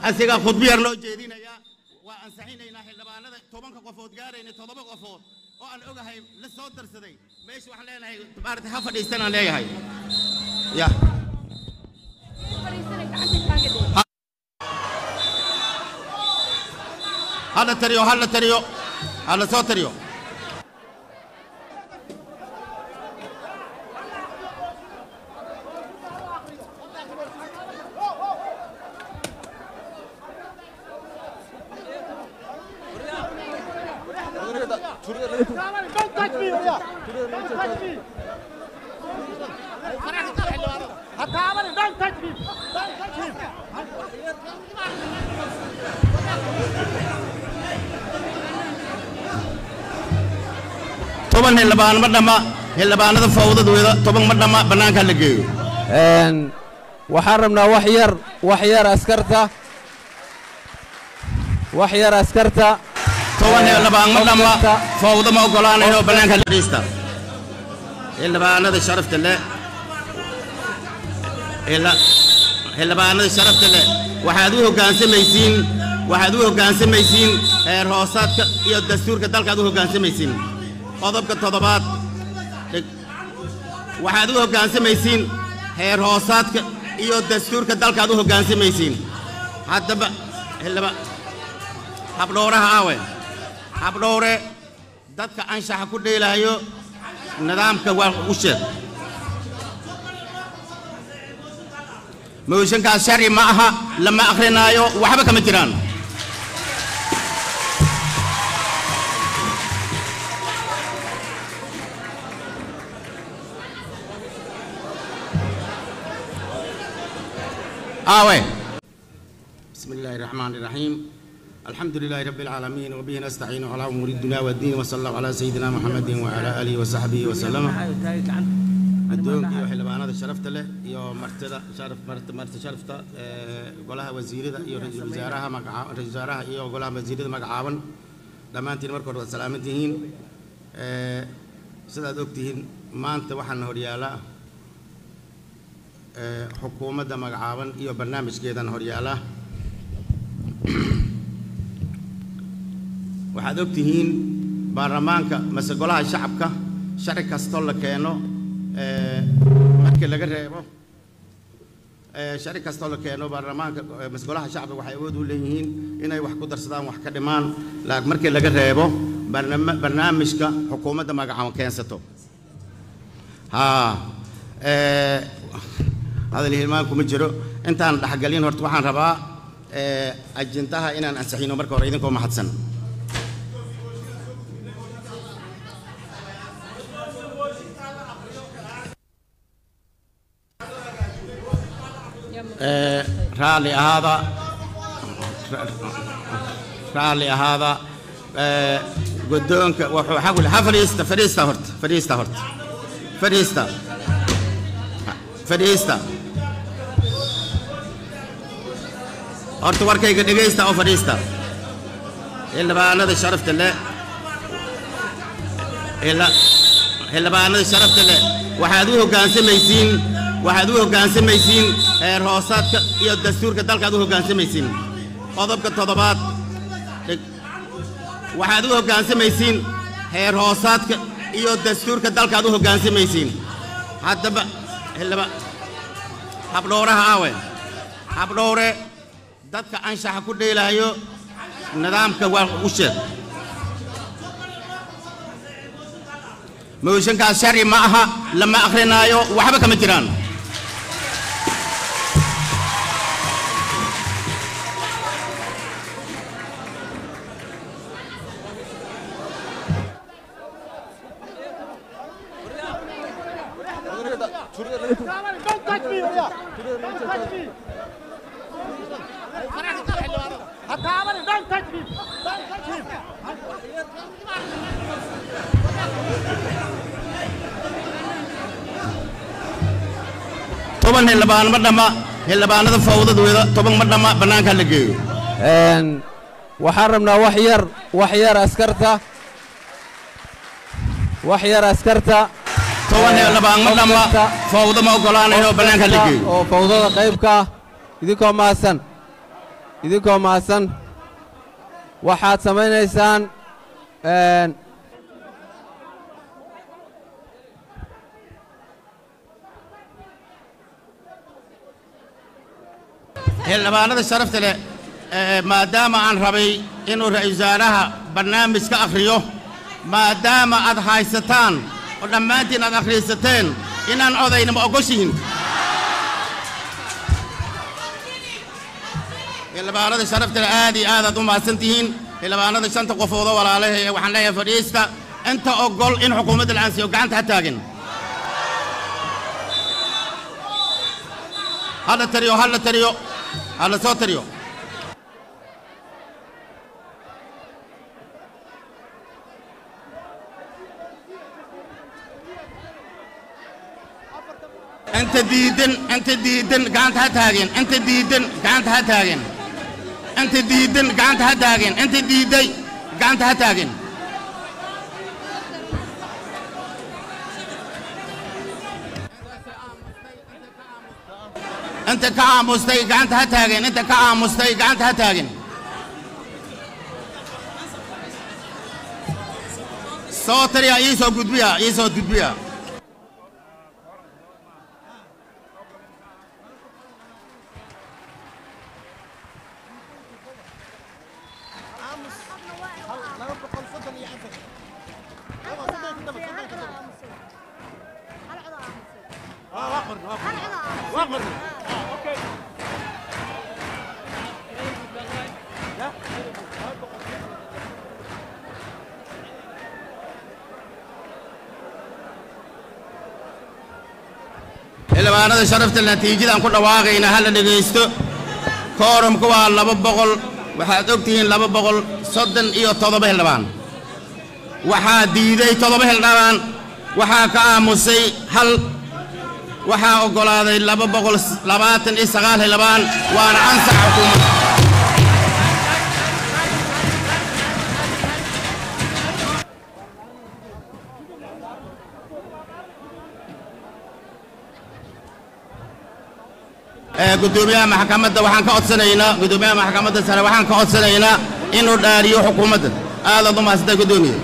asigaa khudbo yar loo jeedinaya waa ansaxinaynaa xildhibaanada tobanka qofood gaarayna toddoba qofood oo aan ogahay la soo darsaday meesha waxaan leenahay maarata ha fadhiistanaan leeyahay ya hala tariyo hala tariyo hala soo tariyo toban xildhibaan ma dhamma xildhibaanada fawdadooda toban ma dhamma bannaanka la geeyo Een, waxaan rabnaa wax yar wax yar askarta wax yar askarta toban xildhibaan ma dhamma Askarta. fawdo ma ogolaanayno bannaanka la fadhiista xildhibaanada sharafta leh xildhi- xildhibaanada sharafta leh waxaad u hoggaansamaysiin waxaad u hoggaansamaysiin heer hoosaadka iyo dastuurka dalkaad u hoggaansamaysiin qodobka toddobaad dhig- waxaad u hoggaansamaysiin heer hoosaadka iyo dastuurka dalkaad u hoggaansamaysiin haddaba xildhiba habdhowraha aawe habdhowre dadka anshaxa ku dheelaayo nidaamka waa u sheeg mooshankaas sharci ma aha lama akhrinaayo waxba kama jiraan aawe بسم الله الرحمن الرحيم الحمد لله رب العالمين وبه نستعين على امور الدنيا والدين وصلى الله على سيدنا محمد وعلى اله وصحبه وسلم addoonka iyo xildhibaanada sharafta leh iyo martida sharaf marti marti sharafta ee golaha wasiirada iyo ra'iisul wasaaraha magaca ra'iisul wasaaraha iyo golaha wasiirada magacaaban dhammaantiin marka hore waad salaaman tihiin ee sidaad ogtihiin maanta waxaana horyaala ee xukuumadda magacaaban iyo barnaamijkeedana horyaala waxaad ogtihiin baarlamaanka mase golaha shacabka sharci kastoo la keeno ee, markii laga reebo ee, sharci kastoo la keeno baarlamaanka ee, mase golaha shacabka waxay awood u leeyihiin inay wax ku darsadaan wax ka dhimaan laakiin markii laga reebo barnaama- barnaamijka xukuumadda magacaaban keensato haa ee, hadal hilmaan kuma jiro intaan dhexgalin horta waxaan rabaa ee, ajintaha inaan ansixino marka hore idinkoo mahadsan ee, raalli ahaada raalli ahaada ee, guddoonka wuxuu xagul ha fadhiista fadhiista horta fadhiista horta fadhiista fadhiista horta warkayga dhegaysta oo fadhiista xildhibaanada sharafta leh xildhi- xildhibaanada sharafta leh waxaad u hoggaansamaysiin waxaad u hoggaansamaysiin heer hoosaadka iyo dastuurka dalkaad u hoggaansamaysiin qodobka toddobaad dhig- waxaad u hoggaansamaysiin heer hoosaadka iyo dastuurka dalkaad u hoggaansamaysiin haddaba xildhiba habdhowraha aawe habdhowre dadka anshaxa ku dheelaayo nidaamka waa u sheeg mooshankaas sharci ma aha lama akhrinaayo waxba kama jiraan toban xildhibaan ma dhamma xildhibaanada fawdadooda toban ma dhamma bannaanka la geeyo Een, waxaan rabnaa wax yar wax yar askarta wax yar askarta toban Ee, xildhibaan ma dhamma askarta, fawdo ma ogolaanayno bannaanka la askarta geeyo oo fawdada qaybka ah idinkoo mahadsan idinkoo mahadsan waxaad samaynaysaan een, xildhibaanada sharafta leh ee, maadaama aan rabay inuu ra'iisul wasaaraha barnaamij ka akhriyo maadaama aad haysataan oo dhammaantiin aad akhriisateen inaan odayna ma ogoshihin xildhibaanada sharafta leh aad iyo aad aad u mahadsan tihiin xildhibaanada shanta qofood oo walaalaha ee waxaan leeyahay fadhiista inta ogol in xukuumadda la aansiyo gacanta ha taagin hala tariyo hala tariyo hala soo tariyo inta diidan inta diidan gacanta ha taageen inta diidan gacanta ha taageen inta diidan gacanta ha taageen inta diiday gacanta ha taageen inta ka aamustay gacanta ha taageen inta ka aamustay gacanta ha taageen soo tariya ii soo gudbiya ii soo gudbiya xildhibaanada sharafta natiijadaan ku dhawaaqayna ha la dhegaysto koorumku waa laba boqol waxaad og tihiin laba boqol soddon iyo toddoba xildhibaan waxaa diiday toddoba xildhibaan waxaa ka aamusay hal waxaa oggolaaday laba boqol labaatan iyo sagaal xildhibaan waana ansax xukuumadda ee guddoomiyaha maxkamadda waxaan ka codsanaynaa guddoomiyaha maxkamadda sare waxaan ka codsanaynaa inuu dhaariyo xukuumadda aadaad u mahadsantahay guddoomiye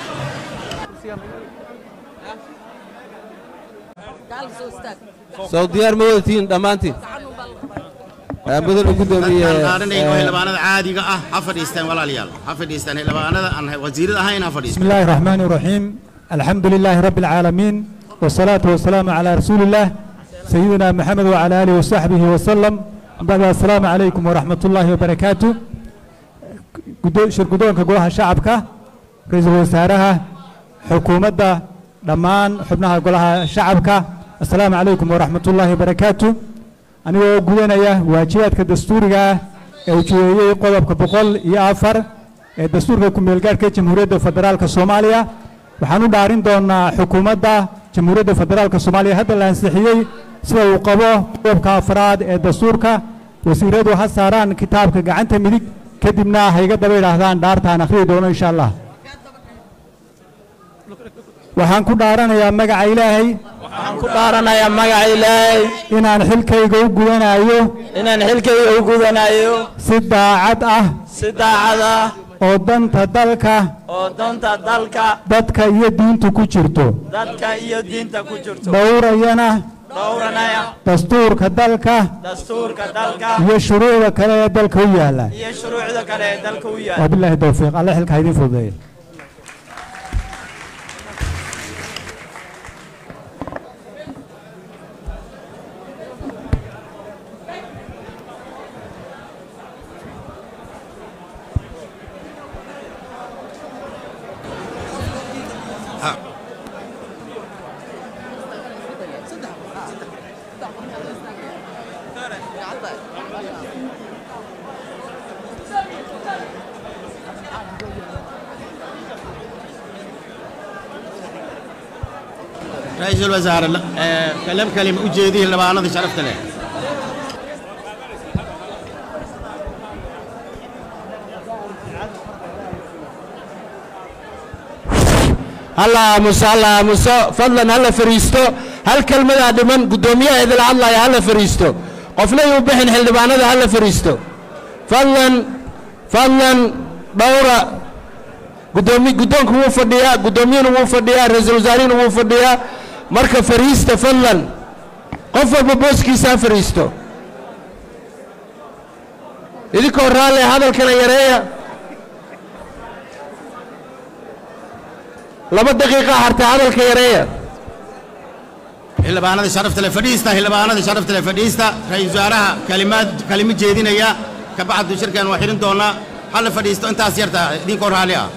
soo diyaar ma wadatiin dhammaantiin Ee, mudane guddoomiye dadkaan dhaaranayno ee, xildhibaanada caadiga ah ha fadhiistaan walaalayaal ha fadhiistaan xildhibaanada aan wasiirada ahayn ha بسم fadhiistaan الله الرحمن الرحيم الحمد لله رب العالمين والصلاة والسلام على رسول الله سيدنا محمد وعلى آله وصحبه وسلم بعد السلام عليكم ورحمة الله وبركاته قدو- شر قدوانك قولها شعبك رئيس وزارها حكومة دمان حبناها قولها شعبك السلام عليكم ورحمة الله وبركاته anigoo gudanaya waajibaadka dastuuriga ah ee ujeediyey qodobka boqol iyo afar ee dastuurka ku-meelgaadhka jamhuuriyadda federaalka soomaaliya waxaan u dhaarin doonaa xukuumadda jamhuuriyadda federaalka soomaaliya hadda la ansixiyey sida uu qabo qodobka afraad ee dastuurka wasiiradu ha saaraan kitaabka gacanta midig kadibna ha iga daba idhaahdaan dhaartaan akhriyi doono insha allah waxaan ku dhaaranayaa magaca ilaahay waxaan ku dhaaranayaa magaca ilaahay inaan xilkayga u gudanayo inaan xilkayga u gudanayo si daacad ah si daacad ah oo danta dalka oo danta dalka dadka iyo diintu ku jirto dadka iyo diinta ku jirto dhowrayana dhowranaya dastuurka dalka dastuurka dalka iyo shuruucda kale ee dalka u yaalla iyo shuruucda kale ee dalka u yaal wabilaahi towfiiq alle xilka ha idiin fududeeya ra-iisul wasaare ee, kalam kalima u jeediye xildhibaanada sharafta leh halla aamuso halla aamuso fadlan halla fariisto hal kelmadaa dhiman guddoomiyaha idila hadlaya halla fariisto qofna yuu bixin xildhibaanada halla fariisto fadlan fadlan dhowra gudoomi guddoonku wuu fadhiyaa guddoomiyuhuna wuu fadhiyaa ra-iisul wasaarihuna wuu fadhiyaa marka fariista fadlan qof walba booskiisa ha fariisto idinkoo raalle hadalkana yareeya laba daqiiqa harta hadalka yareeya xildhibaanada sharafta le fadhiista xildhibaanada sharafta le fadhiista ra-iisul wasaaraha kalimaad kalimo jeedinaya ka bacdu shirkan waa xirin doonaa hala fadhiisto intaas yarta idinkoo raalli ah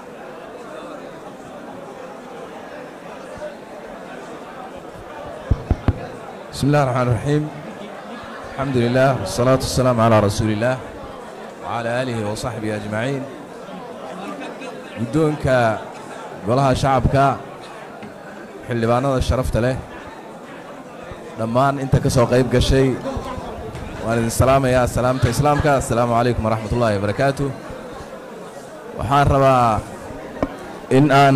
بسم الله الرحمن الرحيم الحمد لله والصلاة والسلام على رسول الله وعلى آله وصحبه أجمعين قدونك قولها شعبك xildhibaanada sharafta leh dhammaan inta ka soo qayb gashay waan idin salaamayaa salaamta islaamka assalaamu calaykum waraxmat ullaahi wabarakaatu waxaan rabaa in aan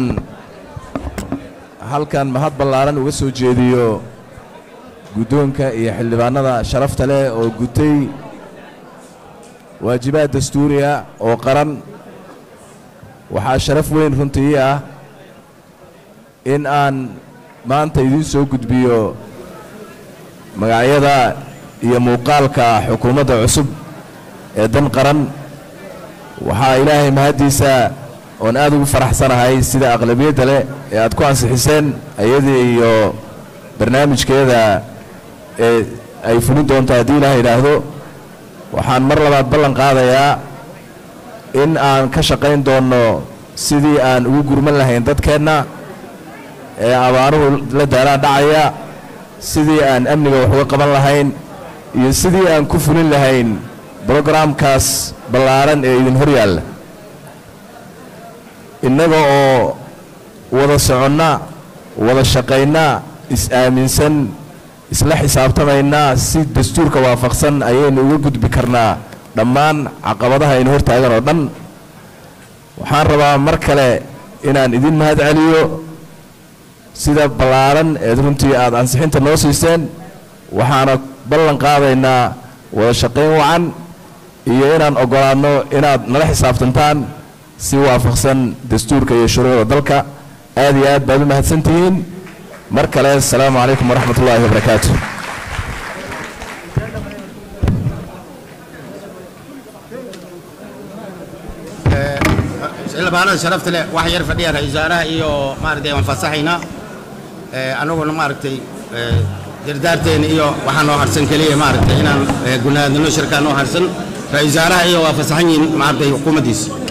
halkan mahad ballaaran uga soo jeediyo guddoonka iyo xildhibaanada sharafta leh oo gutay waajibaad dastuuriya oo qaran waxaa sharaf weyn runtii ah in aan maanta idiin soo gudbiyo magacyada iyo muuqaalka xukuumadda cusub ee dan qaran waxaa ilaahay mahaddiisa oon aad ugu faraxsanahay sida aqlabiyadda leh ee aad ku ansixiseen ayadii iyo barnaamijkeeda ee ay fulin doonto haddii ilaah idhaahdo waxaan mar labaad ballan qaadayaa in aan ka shaqayn doonno sidii aan ugu gurman lahayn dadkeenna ee abaaruhu la daaraan dhacaya sidii aan amniga wax uga qaban lahayn iyo sidii aan ku fulin lahayn brogaraamkaas ballaaran ee idin hor yaalla innaga oo wada soconna wada shaqaynna is-aaminsan isla xisaabtamaynaa si dastuurka waafaqsan ayaynu uga gudbi karnaa dhammaan caqabadaha aynu hor taagan oo dhan waxaan rabaa mar kale inaan idin mahad celiyo sida ballaaran eed runtii aad ansixinta noo siiseen waxaana ballan qaadaynaa wada shaqayn wacan iyo inaan oggolaanno inaad nala xisaabtantaan si waafaqsan dastuurka iyo shuruucda dalka aad iyo aad baad u mahadsan tihiin mar kale asalaamu calaykum waraxmat ullaahi wabarakaatu xildhibaanada sharafta leh wax yar fadhiya ra-iisul wasaaraha iyo maaragtay waan fasaxaynaa annaguna maaragtay dardaarteena iyo waxaa noo harsan keliya maaragtay inaan gunaadnino shirkaa noo harsan ra-iisul wasaaraha iyo waa fasaxan yihiin maaragtay xukuumaddiisa